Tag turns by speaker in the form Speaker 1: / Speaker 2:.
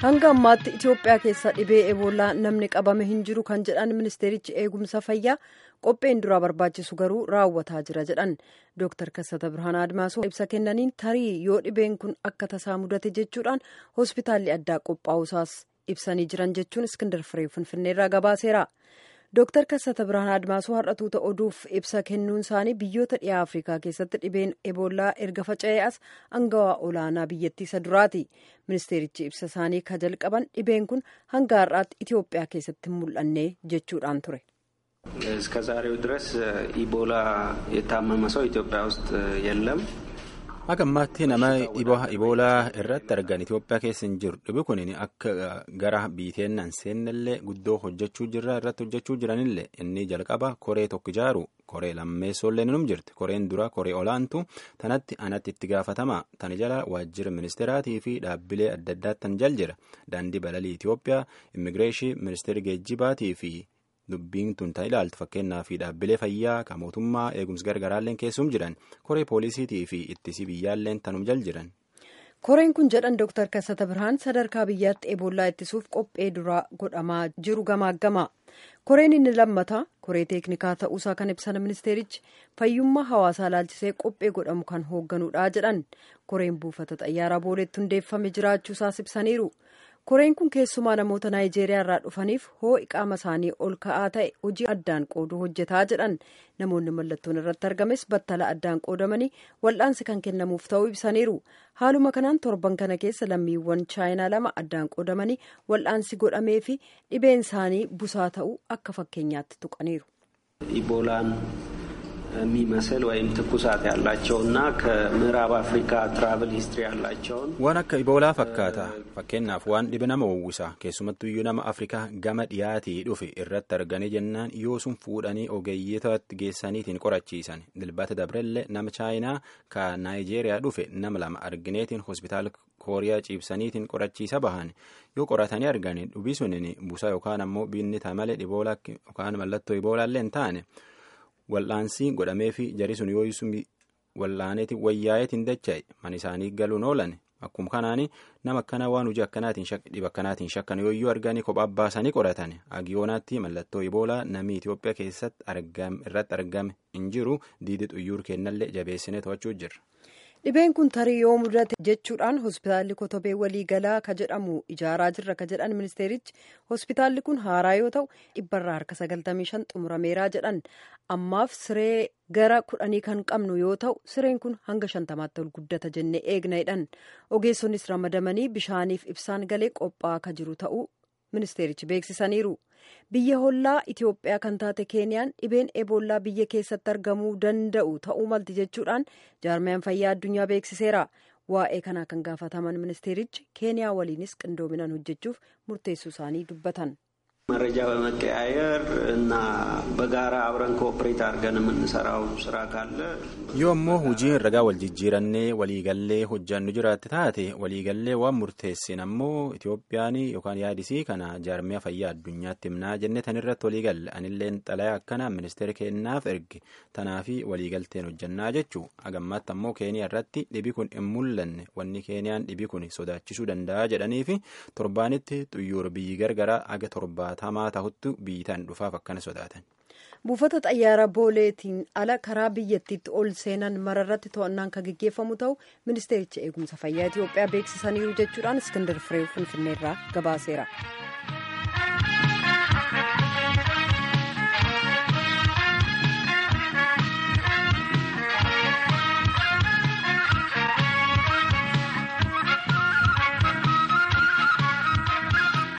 Speaker 1: hanga ammaatti itiyoophiyaa keessa dhibee eboolaa namni qabame hin jiru kan jedhan ministeerichi eegumsa fayyaa qopheen duraa barbaachisu garuu raawwataa jira jedhan dooktar kassata birhaanaa admaasoo ibsa kennaniin tarii yoo dhibeen kun akka tasaa mudate jechuudhaan hospitaalli addaa qophaa'usaas ibsanii jiran jechuun iskindar firee finfinneerraa gabaaseera. dooktar kassata birhaanaa admaasoo har'atuuta oduuf ibsa kennuun isaanii biyyoota dhiyaa afrikaa keessatti dhibeen eboolaa erga faca'ee as angawaa olaanaa biyyattii isa duraati ministeerichi ibsa isaanii ka jalqaban dhibeen kun hanga har'aatti itiyoophiyaa keessatti hin mul'anne jechuudhaan ture.
Speaker 2: እስከ ዛሬው ድረስ ኢቦላ የታመመ ሰው ኢትዮጵያ ውስጥ የለም።
Speaker 3: Akka ammaatti nama dhibee iboolaa irratti argan Itoophiyaa keessa hin jiru. Dhibeen kun akka gara biiteennan seennallee guddoo hojjechuu jirra irratti hojjechuu jiranillee inni jalqaba koree tokko ijaaru koree lammeessoollee num jirti. Koreen dura koree olaantu tanatti anatti itti gaafatama. Tani jala waajjira ministeeraatii fi dhaabbilee adda addaattan jal jira. Daandii balalii Itoophiyaa, immigireeshii, ministeera geejjibaatii fi dubbiin tun tan ilaaltu fakkeenyaa fi dhaabbilee fayyaa kan mootummaa eegumsi gargaraalleen keessum jiran koree poolisiitii fi ittisii biyyaalleen tanum jal jiran.
Speaker 1: koreen kun jedhan dooktar kassata birhaan sadarkaa biyyaatti eboolaa ittisuuf qophee duraa godhamaa jiru gamaaggama koreen inni lammataa koree teeknikaa ta'uusaa kan ibsan ministeerichi fayyummaa hawaasaa laalchisee qophee godhamu kan hoogganudha jedhan koreen buufata xayyaaraa booleetti hundeeffame jiraachuusaas ibsaniiru. koreen kun keessumaa namoota naayijeeriyaa irraa dhufaniif hoo'i qaama isaanii ol ka'aa ta'e hojii addaan qooduu hojjetaa jedhan namoonni mallattoon irratti argames battala addaan qoodamanii wal'aansi kan kennamuuf ta'uu ibsaniiru haaluma kanaan torban kana keessa lammiiwwan chaayinaa lama addaan qoodamanii wal'aansi godhamee fi dhibeen isaanii busaa ta'uu akka fakkeenyaatti tuqaniiru.
Speaker 2: ኢቦላን የሚመስል ወይም ትኩሳት ያላቸውና ከምዕራብ አፍሪካ ትራቭል ሂስትሪ ያላቸውን
Speaker 3: waan akka iboolaa fakkaata fakkeenyaaf waan dhibe nama uwwisa keessumattuyyuu nama afrikaa gama dhiyaatii dhufe irratti arganii jennaan yoo sun fuudhanii ogeeyyiitatti geessaniitiin qorachiisan dilbata dabrellee nama chaayinaa ka naayijeeriyaa dhufe nama lama argineetiin hospitaala kooriyaa ciibsaniitiin qorachiisa bahan yoo qoratanii arganii dhubi sunin busaa yookaan ammoo biinni malee dhiboolaa yookaan mallattoo iboolaallee hin taane wal'aansii godhamee fi jari sun yoo wal'aaneeti wayyaa'eetiin dacha'e man isaanii galuun oolan akkuma kanaani nama akkanaa waan hojii akkanaatiin dhiba akkanaatiin shakkan yooyyuu arganii kophaa baasanii qoratan agiyoonaatti mallattoo iboolaa namni Itoophiyaa keessatti irratti argame hin jiru diidi xuyyuur kennallee jabeessinee to'achuu jirra.
Speaker 1: dhibeen kun tarii yoo mudate jechuudhaan hospitaalli kotobee waliigalaa ka jedhamu ijaaraa jirra ka jedhan ministeerichi hospitaalli kun haaraa yoo ta'u dhibbarraa harka sagaltamii shan xumurameeraa jedhan ammaaf siree gara kudhanii kan qabnu yoo ta'u sireen kun hanga shantamaatti ol guddata jennee eegna jedhan ogeessonis ramadamanii bishaaniif ibsaan galee qophaa'aa ka jiru ta'uu ministeerichi beeksisaniiru. biyya hollaa itiyoophiyaa kan taate keeniyaan dhibeen eboolaa biyya keessatti argamuu danda'u ta'uu malti jechuudhaan jaarmiyaan fayyaa addunyaa beeksiseera waa'ee kanaa kan gaafataman ministeerichi keeniyaa waliinis qindoominaan hojjechuuf murteessuu isaanii dubbatan.
Speaker 2: መረጃ በመቀያየር እና በጋራ አብረን ኮኦፕሬት አድርገን የምንሰራው ስራ ካለ
Speaker 3: yoo ammoo hojiin ragaa wal jijjiirannee waliigallee hojjannu jiraatte taate waliigallee waan murteessin ammoo itoophiyaan yookaan yaadisii kana jaarmiyaa fayyaa addunyaatti himnaa jenne tan irratti waliigalle anilleen xalayaa akkana ministeera kennaaf erge tanaafi waliigalteen hojjannaa jechuu agammaatti ammoo keeniyaa irratti dhibi kun hin mul'anne wanni keeniyaan dhibi kun sodaachisuu danda'a jedhaniifi torbaanitti xuyyuur biyyi gargaraa aga torbaatamaa tahutti biyyitaan dhufaaf akkana sodaatan.
Speaker 1: buufata xayyaara booleetiin ala karaa biyyattiitti ol seenan mararratti to'annaan kan gaggeeffamu ta'u ministeericha eegumsa fayyaa itiyoophiyaa beeksisaniiru jechuudhaan iskandar firee finfinneerraa gabaaseera.